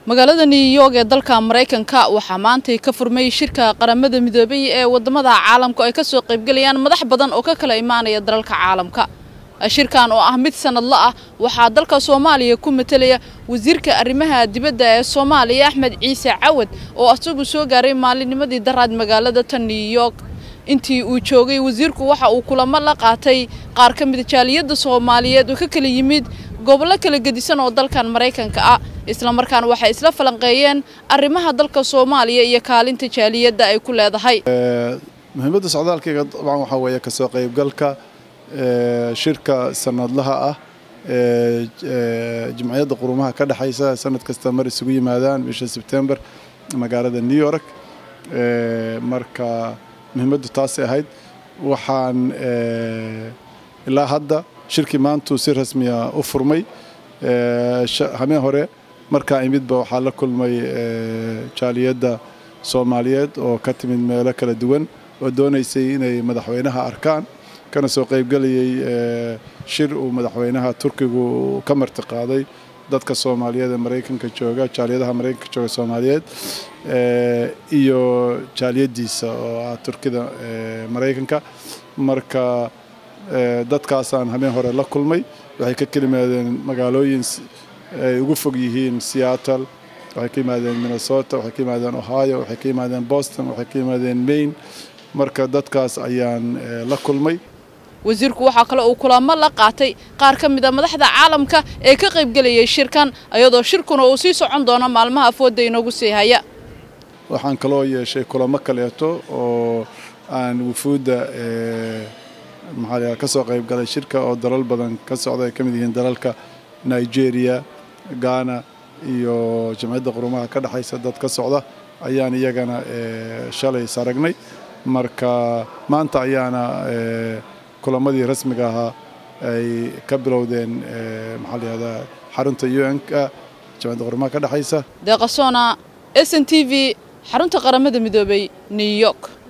magaalada new york ee dalka maraykanka waxaa maantay ka furmay shirka qaramada midoobay ee wadamada caalamku ay kasoo qaybgelayaan madax badan oo ka kala imaanaya dalalka caalamka shirkan oo ah mid sanadla ah waxaa dalka soomaaliya ku matelaya wasiirka arrimaha dibadda ee soomaaliya axmed ciise cawad oo isagu soo gaaray maalinimadii daraad magaalada tan new york intii uu joogay wasiirku waxa uu kulamo la qaatay qaar ka mida jaaliyadda soomaaliyeed oo ka kala yimid gobollo kala gedisan oo dalkan maraykanka ah islamarkaana waxay isla falanqeeyeen arrimaha dalka soomaaliya iyo kaalinta jaaliyadda ay ku leedahay muhiimadda socdaalkayga dabcan waxaa weeye kasoo qaybgalka shirka sanadlaha ah ee jimciyadda qurumaha ka dhexaysa sanad kasta mar isugu yimaadaan bisha sebtember magaalada new york marka muhiimaddu taasay ahayd waxaan ilaa hadda shirkii maantuu si rasmiya u furmay hameen hore markaa imidba waxaa la kulmay jaaliyadda soomaaliyeed oo ka timid meelo kala duwan oo doonaysay inay madaxweynaha arkaan kana soo qaybgelayay shir uu madaxweynaha turkigu ka marti qaaday dadka soomaaliyeed ee maraykanka jooga jaaliyadaha maraykanka jooga soomaaliyeed iyo jaaliyadiisa oo ah turkida maraykanka marka dadkaasaan hameen hore la kulmay waxay ka kelimaadeen magaalooyin ay ugu fog yihiin seattle waxay ka yimaadeen minnesota waxay ka yimaadeen ohio waxay ka yimaadeen boston waxay ka yimaadeen maine marka dadkaas ayaan la kulmay wasiirku waxaa kale uu kulamo la qaatay qaar ka mid a madaxda caalamka ee ka qaybgelayay shirkan iyadoo shirkuna uu sii socon doono maalmaha afooda inoogu sii haya waxaan kaloo yeeshay kulamo kaleeto oo aan wufuudda maxaa ka soo qayb galay shirka oo dalal badan ka socda ay ka mid yihiin dalalka nigeria ghana iyo jamciyadda qurumaha ka dhexaysa dad ka socda ayaan iyagana shalay saragnay marka maanta ayaana kulamadii rasmiga ahaa ay ka bilowdeen maxaa la yihahdaa xarunta u n-ka jamciyadda qurumaha ka dhexaysa deeqasoona s n t v xarunta qaramada midoobay new york